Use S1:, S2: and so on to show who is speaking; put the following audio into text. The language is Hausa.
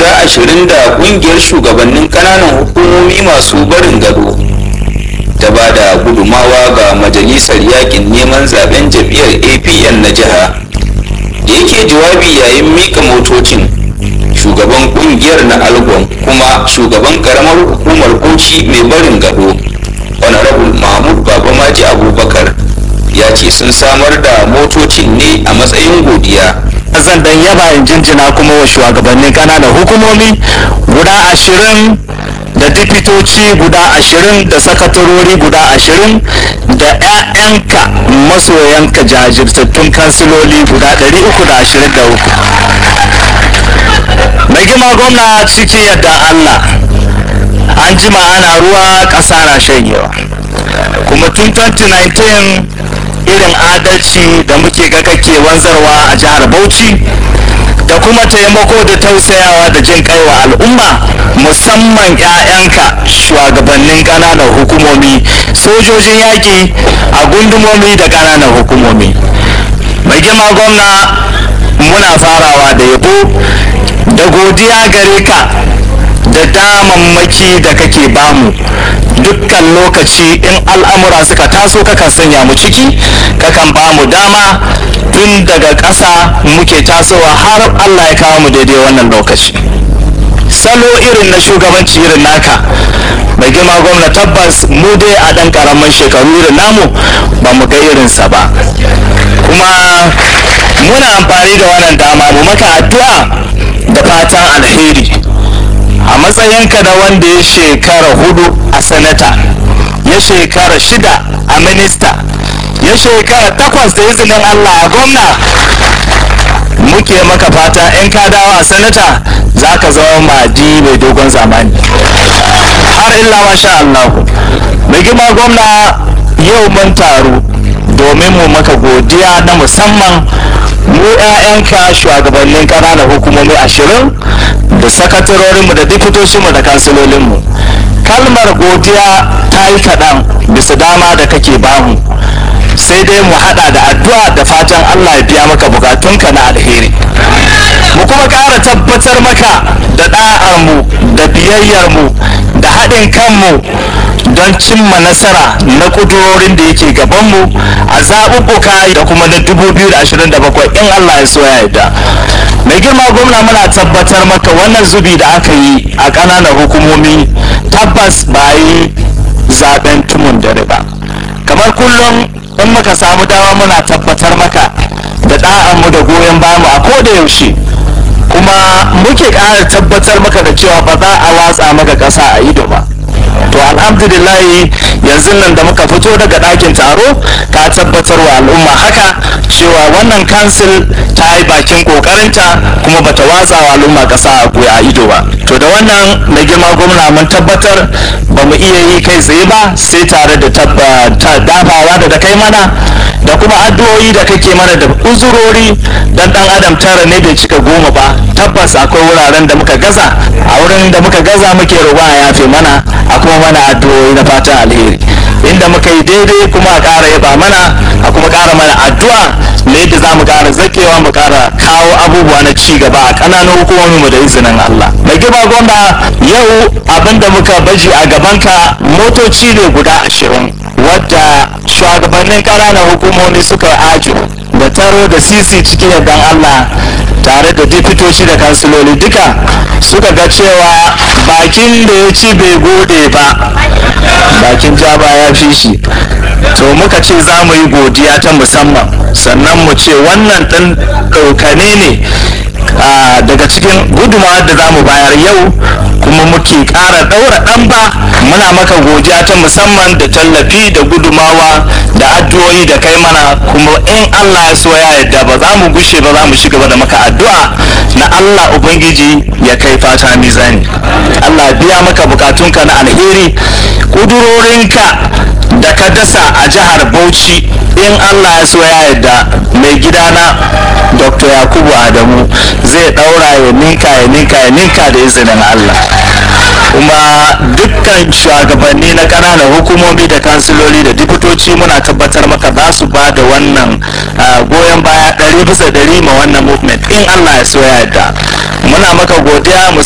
S1: guda ashirin da kungiyar shugabannin kananan hukumomi masu barin gado ta ba da gudumawa ga majalisar yakin neman zaben jam'iyyar apn na jiha da yake jawabi yayin mika motocin shugaban kungiyar na algon kuma shugaban karamar hukumar bauchi mai barin gado honorable mahmud babamaji abubakar ya ce sun samar da motocin ne a matsayin godiya
S2: zan dan yaba in jinjina kuma wa shugabannin kananan hukumomi guda ashirin da dipitoci guda ashirin da sakatarori guda ashirin da 'ya'yanka masoyanka jajirtattun kansiloli guda 323 mai gima gwamna cikin yadda allah an jima ana ruwa ƙasa na shanyewa kuma tun 2019 irin adalci da muke ga kake wanzarwa a jihar bauchi da kuma taimako da tausayawa da jin kai wa al'umma musamman 'ya'yanka shugabannin ƙananan hukumomi sojojin yaƙi a gundumomi da ƙananan hukumomi mai girma gwamna muna farawa da yabo da godiya gare ka da damammaki da kake bamu dukkan lokaci in al'amura suka taso kakan sanya mu ciki kakan bamu dama tun daga ƙasa muke tasowa har allah ya kawo mu daidai wannan lokaci salo irin na shugabanci irin naka mai girma gwamna tabbas mu dai a ɗan ƙaramin shekaru irin namu ba mu ga irinsa ba kuma muna amfani da wannan dama mu maka addu'a da fatan alheri a matsayinka da wanda ya shekara hudu a sanata ya shekara shida a minista ya shekara takwas da izinin allah a gwamna muke maka fata in ka dawo a sanata za ka zama madi mai dogon zamani har illa masha allah mai girma gwamna yau mun taru domin mu maka godiya na musamman mu 'ya'yanka shugabannin ƙananan hukumomi ashirin da sakatarorinmu da diputoshinmu da kansilolinmu kalmar godiya ta yi kaɗan bisa dama da kake bamu sai dai mu haɗa da addu'a da fatan allah ya biya maka bukatunka na alheri mu kuma ƙara tabbatar maka da ɗa'armu da biyayyarmu da haɗin kanmu don cimma nasara na ƙudurorin da yake gabanmu a zaɓuɓɓuka da kuma na 2027 in Allah ya so ya yarda mai girma gwamna muna tabbatar maka wannan zubi da aka yi a ƙananan hukumomi tabbas ba yi zaɓen tumun dare ba kamar kullum in muka samu dama muna tabbatar maka da ɗa'anmu da goyon bayanmu a koda yaushe kuma muke ƙara tabbatar maka da cewa ba za a watsa maka ƙasa a ido ba to alhamdulillahi yanzu nan da muka fito daga ɗakin taro ka tabbatar wa al'umma haka cewa wannan kansil ta yi bakin ƙoƙarinta kuma bata watsa wa al'umma ƙasa a ido ba to da wannan mai girma gwamna mun tabbatar ba mu iya yi kai tsaye ba sai tare da dafawa da da kai mana da kuma addu'o'i da kake mana da uzurori dan dan adam tara ne bai cika goma ba tabbas akwai wuraren da muka gaza a wurin da muka gaza muke roƙa a yafe mana a kuma mana addu'o'i na fatan alheri inda muka yi daidai kuma a ƙara yaba mana a kuma ƙara mana addu'a na yadda za mu ƙara zakewa mu ƙara kawo abubuwa na ci gaba a ƙananan hukumomin mu da izinin Allah mai girma gwamna yau abinda muka baji a gabanka motoci ne guda ashirin wadda shugabannin ƙananan hukumomi suka ajo da taro da sisi cikin yardan Allah tare da dipitoci da kansiloli duka suka ga cewa bakin da ya ci bai gode ba bakin jaba ya fi shi to muka ce za mu yi godiya ta musamman sannan mu ce wannan ɗan ɗaukane ne daga cikin gudunmawar da za mu bayar yau kuma muke ƙara ɗaura ɗan ba muna maka godiya ta musamman da tallafi da gudumawa da addu'o'i da kai mana kuma in Allah ya so ya yarda ba za mu gushe ba za mu ci gaba da maka addu'a na Allah ubangiji ya kai fata mizani Allah biya maka bukatunka na alheri kudurorinka da ka dasa a jihar Bauchi in Allah ya so ya yarda mai gidana Dr. Yakubu Adamu zai daura ya ninka ya ninka ya ninka da izinin Allah kuma dukkan shugabanni na ƙananan hukumomi da kansiloli da dipitoci muna tabbatar maka za su ba da wannan goyon baya ɗari bisa ɗari ma wannan movement in Allah ya so ya yarda muna maka godiya